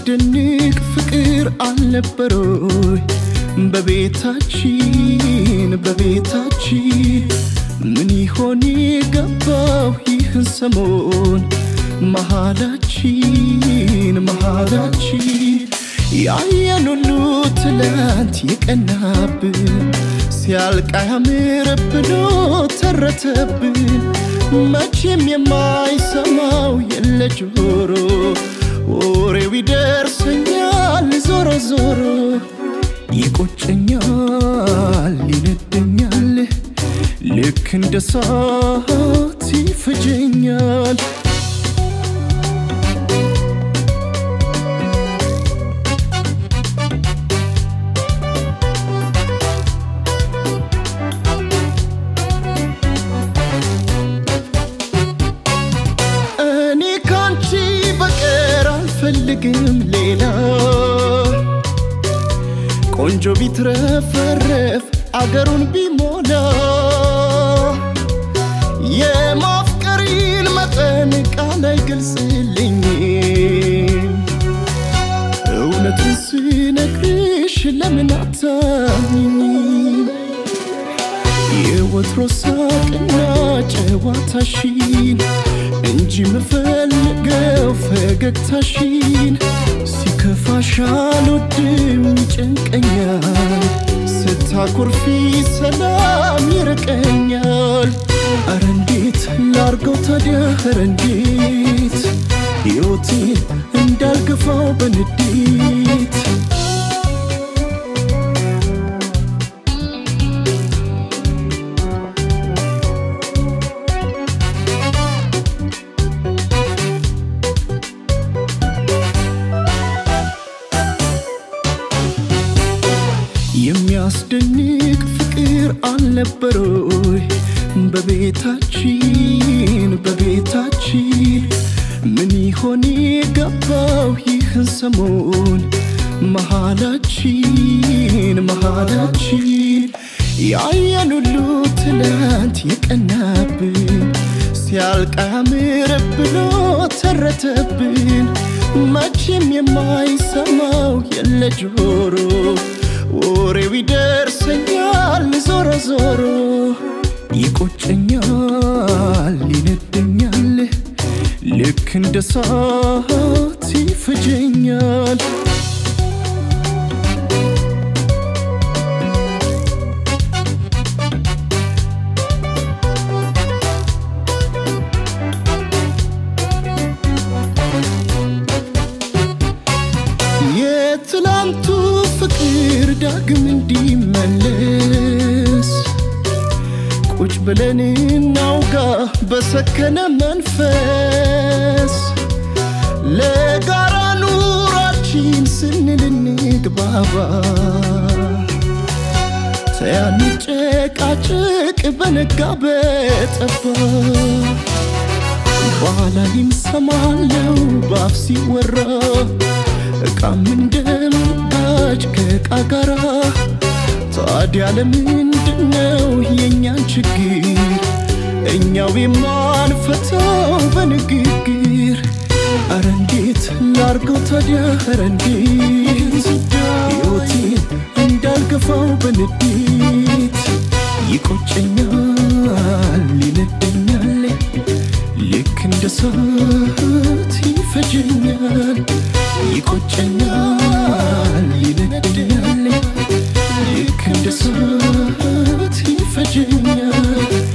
የሚያስደንቅ ፍቅር አልነበሮይ በቤታችን በቤታችን ምን ይሆን የገባው ይህን ሰሞን መሃላችን መሃላችን ያየን ሁሉ ትላንት የቀናብን ሲያልቅ አያምር ብሎ ተረተብን መቼም የማይሰማው የለ ጆሮ ወሬው ይደርሰኛል ዞሮ ዞሮ ይቆጨኛል ይነደኛል ልክ እንደ ሳት ይፈጀኛል እኔ ካንቺ በቀር አልፈልግም ሌላ ቆንጆ ቢትረፈረፍ አገሩን ቢሞላ የማፍቀሪን መጠን ቃል አይገልጽልኝም እውነቱን ስነግርሽ ለምን አታምኝም የወትሮ ሳቅና ጨዋታሽን እንጂ ምፈልገው ፈገግታሽን ሲከፋሽ አልወድም ይጨንቀኛል ስታኮርፊ ሰላም ይርቀኛል አረ እንዴት ላርገው ታዲያ አረ እንዴት ሕይወቴን እንዳልገፋው በንዴት የሚያስደንቅ ፍቅር አልነበሮይ በቤታችን በቤታችን ምን ይሆን የገባው ይህን ሰሞን መሃላችን መሃላችን ያየን ሁሉ ትላንት የቀናብን ሲያልቅ አያምር ብሎ ተረተብን መቼም የማይሰማው የለ ጆሮ ወሬው ይደርሰኛል ዞሮ ዞሮ ይቆጨኛል ይነደኛል ልክ እንደ ሳት ይፈጀኛል የትላንቱ ፍቅር ዳግም እንዲመለስ ቁጭ ብለን እናውጋ በሰከነ መንፈስ ለጋራ ኑራችን ስንል እንግባባ ተያንጨቃጭቅ በነጋ በጠባ በኋላ ይምሰማለው ባፍ ሲወራ እቃም እንደምጋጭ ከእቃ ጋራ ታዲያ ለምንድነው የእኛን ችግር እኛው የማንፈታው በንግግር አረ እንዴት ላርገው ታዲያ አረ እንዴት ሕይወቴን እንዳልገፋው በንዴት ይቆጨኛል ይነደኛል ልክ እንደ ሰዓት ይፈጀኛል ይቆጨኛል ይነደኛል ልክ እንደ ሰዓት ይፈጀኛል